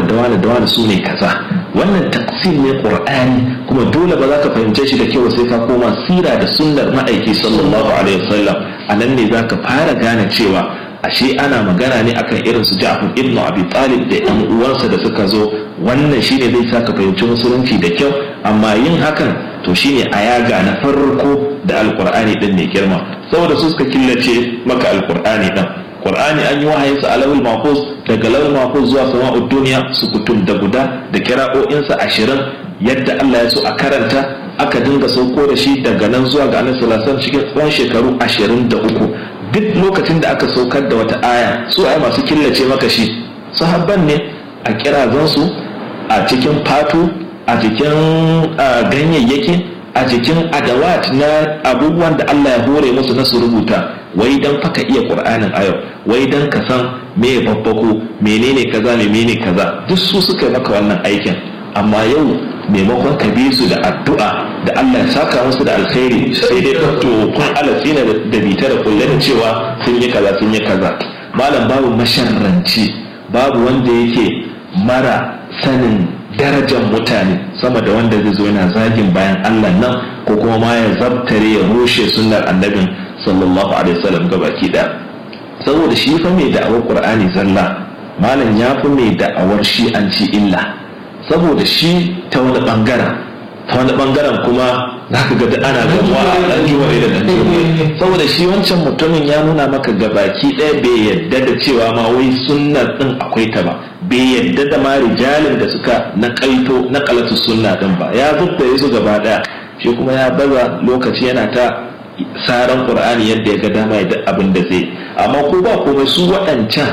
da wani da wani su ne kaza wannan taksim ne qur'ani kuma dole ba za ka fahimce shi da kyau sai ka koma sira da sunnar ma'aiki sallallahu alaihi wasallam a nan ne za ka fara gane cewa ashe ana magana ne akan irin su Ja'far ibn Abi Talib da ƴan uwansa da suka zo wannan shine zai sa ka fahimci musulunci da kyau amma yin hakan to shine a yaga na farko da alqur'ani din mai girma saboda su suka killace maka alqur'ani din Qur'ani an yi wahayin sa alawul mahfuz daga lawul mahfuz zuwa sama'ud duniya su kutum da guda da kira'o'insa ashirin yadda Allah ya so a karanta aka dinga sauko da shi daga nan zuwa ga Annabi sallallahu alaihi wasallam cikin tsawon shekaru ashirin da uku duk lokacin da aka saukar da wata aya su ai masu killace maka shi sahabban ne a kirazansu a cikin fatu a cikin ganyayyaki a cikin adawat na abubuwan da Allah ya hore musu na su rubuta wai dan faka iya qur'anin a yau wai dan ka san me babbako menene kaza ne menene kaza duk su suka maka wannan aikin amma yau maimakon ka bi su da addu'a da Allah ya saka musu da alkhairi sai dai to kun alasina da bita da kulle da cewa sun yi kaza sun yi kaza malam babu masharranci babu wanda yake mara sanin darajar mutane sama da wanda zai zo yana zagin bayan Allah nan ko kuma ma ya zabtare ya rushe sunnar annabin sallallahu alaihi wasallam gabaki da saboda shi fa mai da'awar qur'ani zalla malam ya fi mai da'awar shi an ci illa saboda shi ta wani bangaren ta wani bangaren kuma za ka ga ana gamuwa a ɗan juwa da ɗan saboda shi wancan mutumin ya nuna maka gabaki ɗaya bai yadda da cewa ma wai sunnar ɗin akwai ta ba bai yadda da ma rijalin da suka naƙaito naƙalatu sunna ɗin ba ya zubda ya su gaba ɗaya shi kuma ya baza lokaci yana ta saran qur'ani yadda ya ga dama ya abin da zai amma ko ba komai su waɗancan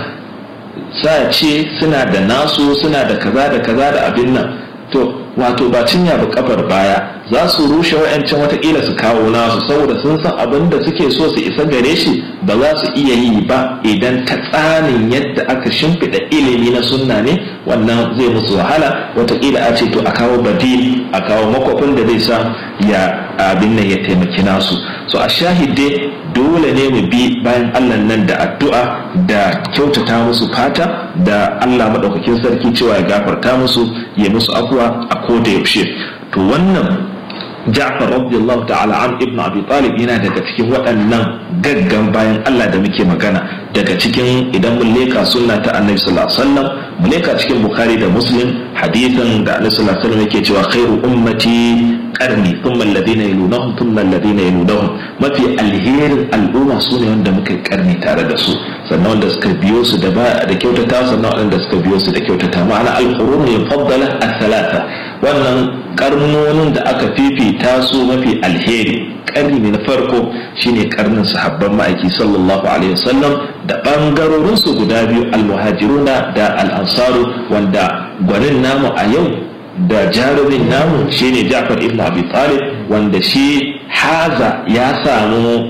sa ce suna da nasu suna da kaza da kaza da abin nan to wato ba cinya ba kafar baya za su rushe wa'ancan watakila su kawo nasu saboda sun san abin da suke so su isa gare shi ba za su iya yi ba idan ta tsanin yadda aka shimfiɗa ilimi na sunna ne wannan zai musu wahala watakila a ce to a kawo badil a kawo makwafin da zai sa ya abin nan ya taimaki nasu so a shahide dole ne mu bi bayan allah nan da addu'a da kyautata musu fata da allah maɗaukakin sarki cewa ya gafarta musu ya musu afuwa a koda yaushe to wannan Ja'far radiyallahu ta'ala an ibn Abi Talib yana daga cikin waɗannan gaggan bayan Allah da muke magana daga cikin idan mun leka sunna ta Annabi sallallahu alaihi wasallam mu leka cikin Bukhari da Muslim hadithan da Annabi sallallahu alaihi wasallam yake cewa khairu ummati qarni thumma alladhina yalunahum thumma alladhina yalunahum mafi alherin al'umma su ne wanda muka karni tare da su sannan wanda suka biyo su da ba da kyautata sannan wanda suka biyo su da kyautata ma'ana al-qurun yufaddala as-salata wannan karnonin da aka fifita su mafi alheri karni ne na farko shine karnin sahabban ma'aiki sallallahu alaihi wasallam da bangarorin su guda biyu almuhajiruna da al'ansaru wanda gwanin namu a yau da jarumin namu shine Ja'far ibn Abi Talib wanda shi haza ya samu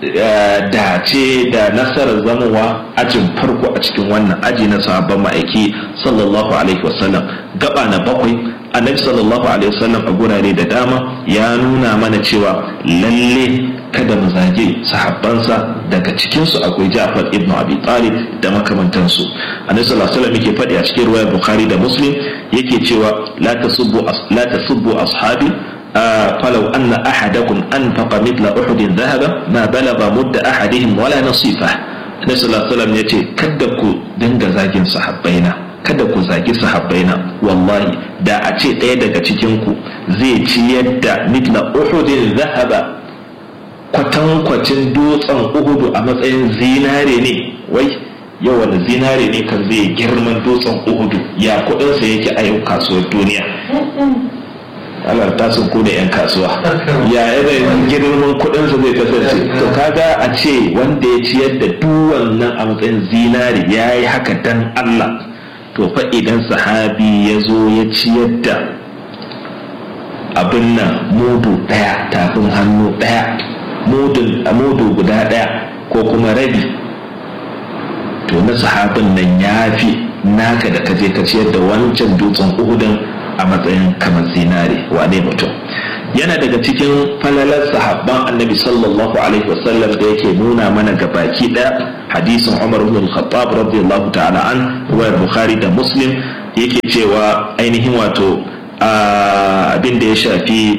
dace da nasarar zamowa ajin farko a cikin wannan aji na sahabban ma'aiki sallallahu alaihi wasallam gaba na bakwai annabi sallallahu alaihi wasallam a gurare da dama ya nuna mana cewa lalle kada mu zage sahabbansa daga cikinsu akwai Ja'far ibn Abi Talib da makamantansu annabi sallallahu alaihi wasallam yake faɗi a cikin ruwayar Bukhari da Muslim yake cewa la tasubbu la tasubbu ashabi فلو أن أحدكم أنفق مثل أحد ذهبا ما بلغ مد أحدهم ولا نصيفه النبي صلى الله عليه وسلم يقول كدكو دنگ زاجين صحابينا kada ku zagi sahabbaina wallahi da a ce ɗaya daga cikinku zai ci yadda mitla uhudin zahaba kwatankwacin dutsen uhudu a matsayin zinare ne wai yau wani zinare ne kan zai girman dutsen uhudu ya kudinsa yake a yau kasuwar duniya Allah ta sun ku da 'yan kasuwa ya yanayin girman kudinsa zai kasance to kaga a ce wanda ya ciyar da duwannan a matsayin zinari ya yi haka dan Allah to fa idan sahabi ya zo ya ciyar da abin nan mudu ɗaya tafin hannu ɗaya mudu guda ɗaya ko kuma rabi to na sahabin nan ya fi naka da kaje ka ciyar da wancan dutsen uhudin a matsayin kamar zinare wane mutum yana daga cikin falalar sahabban annabi sallallahu alaihi wasallam da yake nuna mana ga baki ɗaya hadisin umar ibn al-khattab radiyallahu ta'ala an ruwayar bukhari da muslim yake cewa ainihin wato abin da ya shafi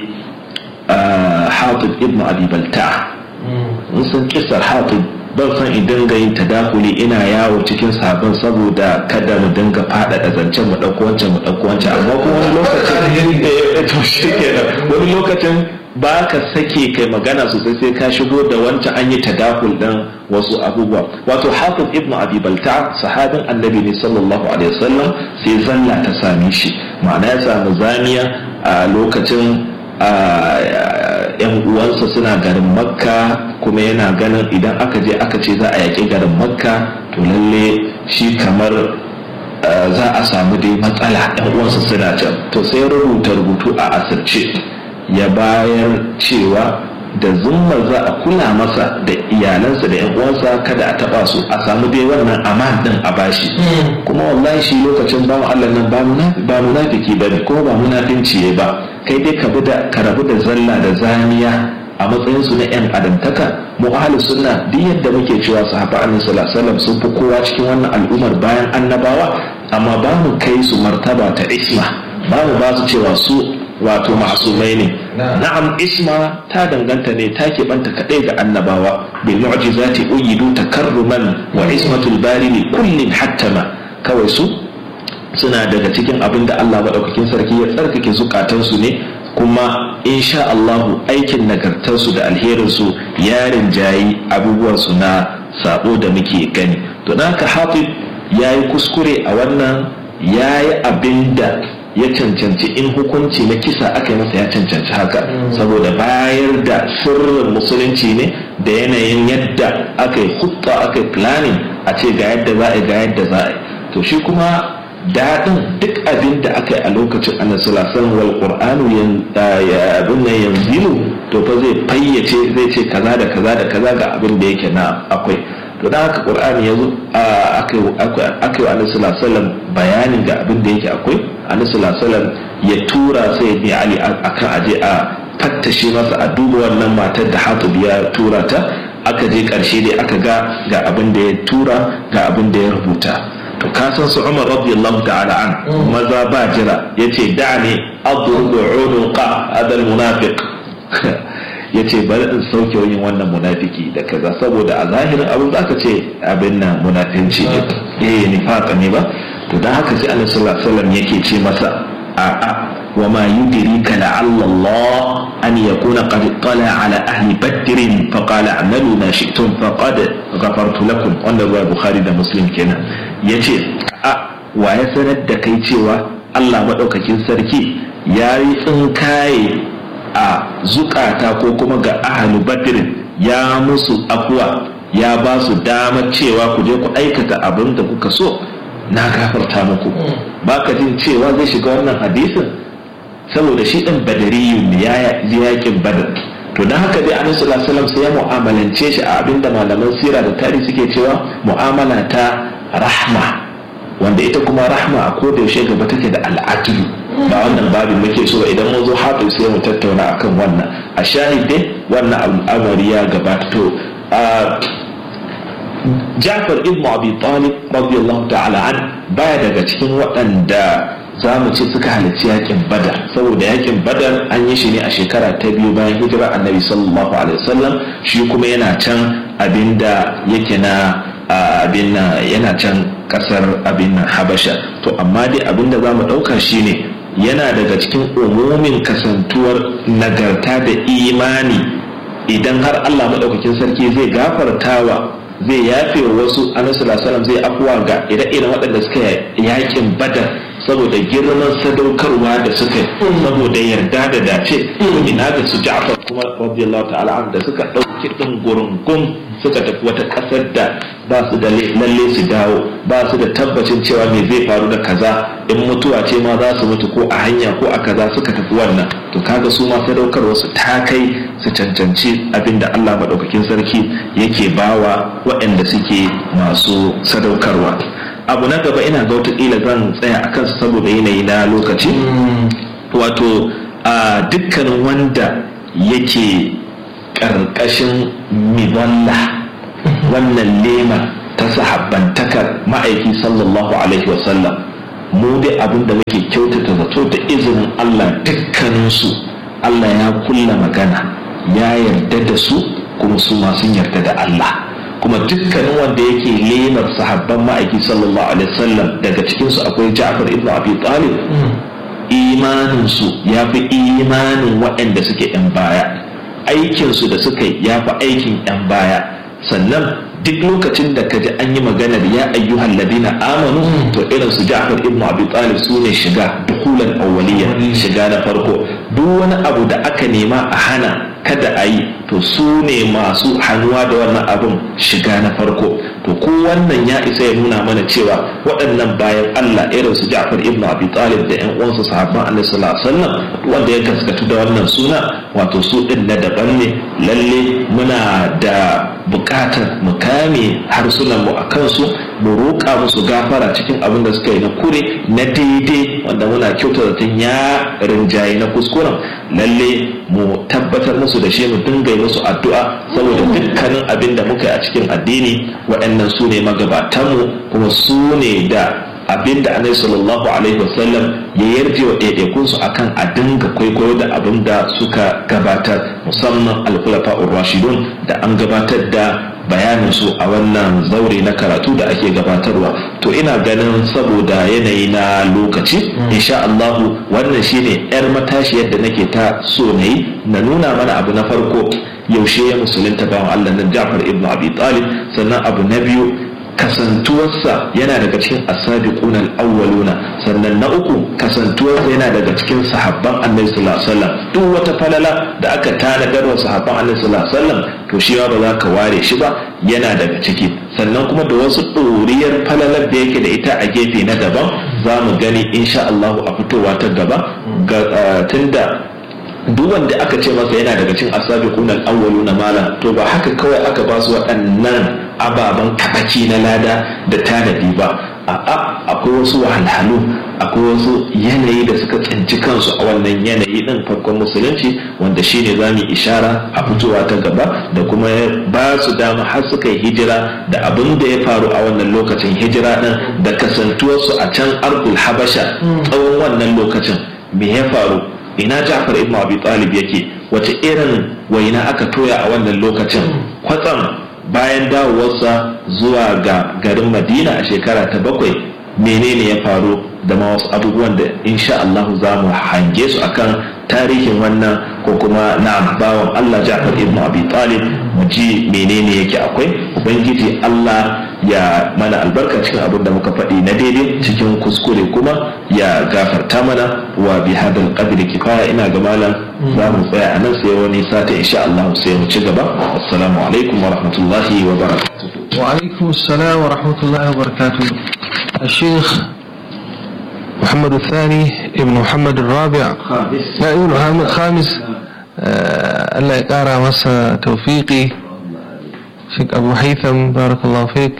hatib ibn abi balta mun san kisar hatib ban san in dinga yin tadakuli ina yawo cikin sabon saboda kada mu dinga faɗaɗa zancen mu ɗauko wancan mu ɗauko wancan amma kuma wani lokacin to shi wani lokacin ba ka sake kai magana sosai sai ka shigo da wancan an yi tadakul ɗin wasu abubuwa wato hafiz ibn abi balta sahabin annabi ne sallallahu alaihi wasallam sai zalla ta same shi ma'ana ya samu zaniya a lokacin yan uwansa suna garin makka kuma yana ganin idan aka je aka ce za a yaƙi garin makka to lalle shi kamar za a samu dai matsala yan uwansa suna can to sai rubuta rubutu a asirce ya bayar cewa da zummar za a kula masa da iyalansa da 'yan uwansa kada a taba su a samu dai wannan aman din a bashi kuma wallahi shi lokacin bawan Allah nan ba munafiki ba ne kuma ba munafinci ya ba kai dai ka da ka rabu da zalla da zaniya a matsayin su na 'yan adamtaka mu ahli sunna duk yadda muke cewa sahaba annabi sallallahu alaihi wasallam sun fi kowa cikin wannan al'ummar bayan annabawa amma ba mu kai su martaba ta isma ba mu ba su cewa su wato ma'asumai ne na'am isma ta danganta ne ta keɓanta kaɗai ga annabawa bil mu'jizati uyidu takarruman wa ismatul bari li kullin hattama kawai su suna daga cikin abin da Allah maɗaukakin sarki ya tsarkake zukatansu ne kuma insha Allahu aikin nagartarsu da alherinsu ya rinjayi abubuwansu na sabo da muke gani to da haka hafiz ya yi kuskure a wannan ya yi abin da ya cancanci in hukunci na kisa aka yi masa ya cancanci haka saboda bayar da sirrin musulunci ne da yanayin yadda aka yi hutta aka yi planning a ce ga yadda za a yi ga yadda za a yi to shi kuma daɗin duk abin da aka yi a lokacin annabi sallallahu wal qur'anu ya abin nan yanzilu to fa zai fayyace zai ce kaza da kaza da kaza ga abin da yake na akwai to da haka qur'ani yazo aka yi annabi sallallahu bayanin ga abin da yake akwai annabi sallallahu ya tura sai ne ali akan aje a fattashe masa a duba wannan matar da hatib ya tura ta aka je karshe dai aka ga ga abin da ya tura ga abin da ya rubuta to ka san su Umar radiyallahu ta'ala an maza ba jira yace da'ani adrubu unuqa hadal munafiq yace bari in sauke yin wannan munafiki da kaza saboda a zahirin abin da aka ce abin nan munafinci ne eh nifaqa ne ba to dan haka sai Annabi sallallahu alaihi wasallam yake ce masa a a wa ma yudrika la'alla Allah an yakuna qad tala ala ahli badr fa qala amalu ma shi'tum faqad ghafartu lakum wanda ruwa bukhari da muslim kenan yace a wa ya sanar da kai cewa Allah madaukakin sarki ya yi tsinkaye a zukata ko kuma ga ahli badr ya musu afuwa ya ba su damar cewa ku je ku aikata abin da kuka so na gafarta muku ba ka jin cewa zai shiga wannan hadisin saboda shi ɗin badariyun ne ya yakin badar to don haka dai annabi sallallahu alaihi sai ya mu'amalance shi a abinda malaman sira da tarihi suke cewa mu'amala ta rahma wanda ita kuma rahma a koda yaushe gaba take da al'adlu ba wannan babin muke so ba idan mun zo hafiz sai mu tattauna akan wannan a shahide wannan al'amari ya gabata to Jafar ibn Abi Talib radiyallahu ta'ala an baya daga cikin waɗanda za mu ce suka halarci yakin badar saboda yakin badar an yi shi ne a shekara ta biyu bayan hijira annabi sallallahu alaihi wasallam shi kuma yana can abinda yake na abin yana can kasar abin habasha to amma dai abinda za mu ɗauka shine yana daga cikin umumin kasantuwar nagarta da imani idan har allah maɗaukakin sarki zai gafartawa zai yafe wa wasu annabi sallallahu zai afuwa ga ire-iren waɗanda suka yakin badar saboda girman sadaukarwa da suka saboda yarda da dace ina ga su Ja'far kuma radiyallahu ta'ala da suka ɗauki ɗin gurungun suka tafi wata ƙasar da ba su da lalle su dawo ba su da tabbacin cewa me zai faru da kaza in mutuwa ce ma za su mutu ko a hanya ko a kaza suka tafi wannan to kaga su ma sadaukarwa su ta kai su cancanci abinda Allah maɗaukakin sarki yake bawa waɗanda suke masu sadaukarwa abu na gaba ina ga watakila zan tsaya a kansa saboda yanayi na lokaci wato a dukkanin wanda yake ƙarƙashin miballa wannan lema ta sahabbantakar ma'aiki sallallahu alaihi wasallam mu dai abin da muke kyautata zato da izinin Allah dukkaninsu Allah ya kulla magana ya yarda da su kuma su ma sun yarda da Allah kuma dukkanin wanda yake lemar sahabban ma'aiki sallallahu alaihi wasallam daga cikinsu akwai Ja'far ibn Abi Talib imaninsu ya fi imanin waɗanda suke 'yan baya aikinsu da suka yi ya fi aikin 'yan baya sannan duk lokacin da ka ji an yi maganar ya ayyuhan ladina amanu to irin su Ja'far ibn Abi Talib su ne shiga dukulan awwaliya shiga na farko duk wani abu da aka nema a hana kada a yi to su ne masu hannuwa da wannan abin shiga na farko to ko wannan ya isa ya nuna mana cewa waɗannan bayan Allah irin su Ja'far ibn Abi Talib da ƴan uwansa sahabban Annabi sallallahu alaihi wasallam wanda ya gaskatu da wannan suna wato su din na daban ne lalle muna da buƙatar mu kame harsunan mu a kansu mu roƙa musu gafara cikin abin da suka yi na kure na daidai wanda muna kyauta zaton ya rinjaye na kuskuren lalle mu tabbatar musu da shi mu dinga musu addu'a saboda dukkanin abin da muka yi a cikin addini waɗannan su ne magabatanmu kuma su ne da abin da annabi sallallahu alaihi wasallam ya yarje wa ɗaiɗaikunsu akan a dinga kwaikwayo da abin da suka gabatar musamman alkulafa'ur rashidun da an gabatar da bayanin su a wannan zaure na karatu da ake gabatarwa to ina ganin saboda yanayi na lokaci insha Allahu wannan shine yar matashi yadda nake ta so na yi na nuna mana abu na farko yaushe ya musulunta bawan Allah nan Ja'far ibn Abi Talib sannan abu na biyu kasantuwarsa yana daga cikin asabiquna al-awwaluna sannan na uku kasantuwarsa yana daga cikin sahabban annabi sallallahu alaihi wasallam duk wata falala da aka tanadar wa sahabban annabi sallallahu alaihi wasallam to shi ba za ka ware shi ba yana daga ciki sannan kuma da wasu ɗoriyar falalar da yake da ita a gefe na daban za mu gani insha Allah a fitowa ta gaba tunda duk wanda aka ce masa yana daga cikin asabiqun al-awwaluna mala to ba haka kawai aka ba su waɗannan ababen kabaki na lada da tanadi ba a'a akwai wasu wahalhalu akwai wasu yanayi da suka tsinci kansu a wannan yanayi din farkon musulunci wanda shine za mu ishara a fitowa ta gaba da kuma ba su dama har suka yi hijira da abin da ya faru a wannan lokacin hijira din da kasantuwarsu a can ardul habasha tsawon wannan lokacin me ya faru ina Ja'far ibn Abi Talib yake wace irin waina aka toya a wannan lokacin kwatsam bayan dawowarsa zuwa ga garin Madina a shekara ta bakwai menene ya faru da ma wasu abubuwan da insha Allah za mu hange su akan tarihin wannan ko kuma na bawan Allah Ja'far ibn Abi Talib mu ji menene yake akwai ubangiji Allah ya mana albarka cikin abin da muka faɗi na daidai cikin kuskure kuma ya gafarta mana wa bi hadal qadri kifaya ina ga malam za mu tsaya a nan sai wani sata insha Allah sai mu ci gaba assalamu alaikum wa rahmatullahi wa barakatuh wa alaikum assalam wa rahmatullahi wa barakatuh الشيخ محمد الثاني ابن محمد الرابع لا ابن محمد الخامس الله يقارى مسا توفيقي شيخ أبو هيثم بارك الله فيك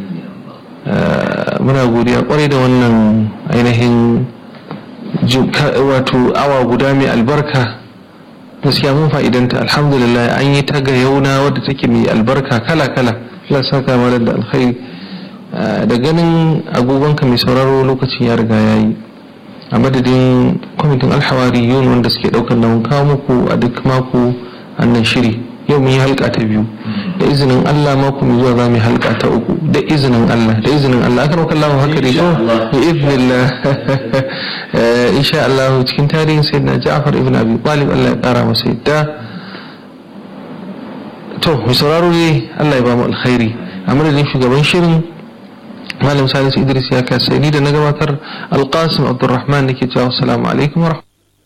muna godiya kwarai da wannan ainihin wato awa guda mai albarka gaskiya mun fa'idanta alhamdulillah an yi ta ga yauna wadda take mai albarka kala-kala Allah saka mana da alkhairi da ganin agogonka mai sauraro lokacin ya riga ya yi a madadin kwamitin alhawari yun wanda suke daukar nauyin kawo muku a duk mako annan shiri yau mun yi halka ta biyu da izinin Allah mako mai zuwa za mu yi halka ta uku da izinin Allah da izinin Allah aka maka Allah haka dai ko bi idnillah insha Allah cikin tarihin sayyidina Ja'far ibn Abi Talib Allah ya kara masa yadda to mu sauraro ne Allah ya ba mu alkhairi a madadin shugaban shirin malam salisu idris ya kasa ni da na gabatar alkasim abdulrahman nake cewa assalamu alaikum wa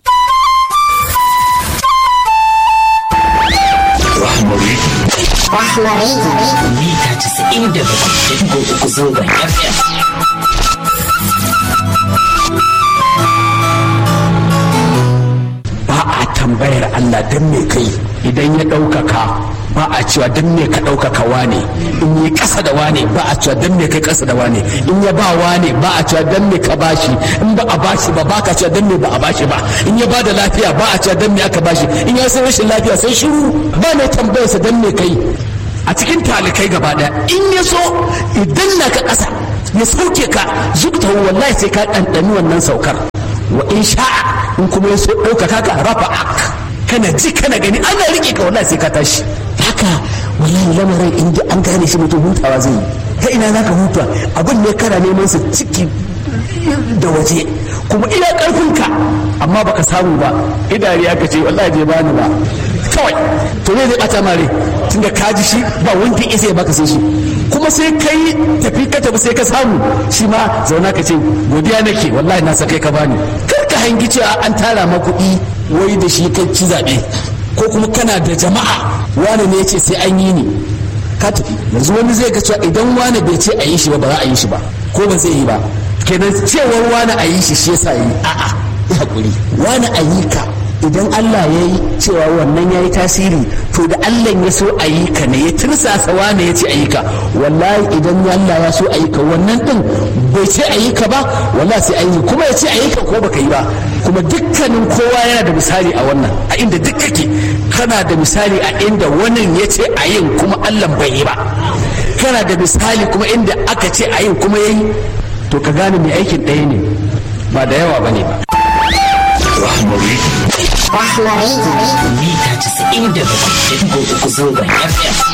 mita casa'in da bakwai uku zangon fm ba a tambayar Allah don me kai idan ya ɗaukaka ba a cewa don me ka ɗaukaka wane in yi ƙasa da wane ba a cewa don me kai ƙasa da wane in ya ba wane ba a cewa don me ka bashi in ba a bashi ba ba ka cewa don me ba a bashi ba in ya ba da lafiya ba a cewa don me aka bashi in ya san rashin lafiya sai shiru ba mai tambayarsa don me kai a cikin talikai gaba ɗaya in ya so idan na ka ƙasa ya sauke ka zukta wallahi sai ka ɗanɗani wannan saukar wa in sha'a in kuma ya so ɗaukaka ka rafa kana ji kana gani ana riƙe ka wallahi sai ka tashi haka wallahi lamarin in an gane shi mutum hutawa zai yi ta ina za ka huta abin ne kana neman sa ciki da waje kuma ina ƙarfinka amma baka samu ba idari aka ce wallahi bai bani ba kawai to ne zai bata mare tunda ka ji shi ba wanda ya sai baka sai shi kuma sai kai tafi ka tafi sai ka samu shi ma zauna ka ce godiya nake wallahi na sakai ka bani kar ka hangi cewa an tara ma kuɗi wai da shi kai ci zaɓe ko kuma kana da jama'a wani ne ya ce sai an yi ni ka tafi yanzu wani zai ga cewa idan wani bai ce a yi shi ba ba za a yi shi ba ko ba zai yi ba kenan cewar wani a yi shi shi yasa yi a'a ya hakuri wani a yi ka idan Allah ya yi cewa wannan ya yi tasiri to da Allah ya so a yi ka ne ya tirsasa wane ya ce a yi ka wallahi idan Allah ya so a yi ka wannan din bai ce a yi ka ba wallahi sai a yi kuma ya ce a yi ka ko baka yi ba kuma dukkanin kowa yana da misali a wannan a inda duk kake kana da misali a inda wannan ya ce a yin kuma Allah bai yi ba kana da misali kuma inda aka ce a yin kuma ya yi to ka gane mai aikin ɗaya ne ba da yawa ba ne ba Rahmari. Mita 97.3 zangon FM.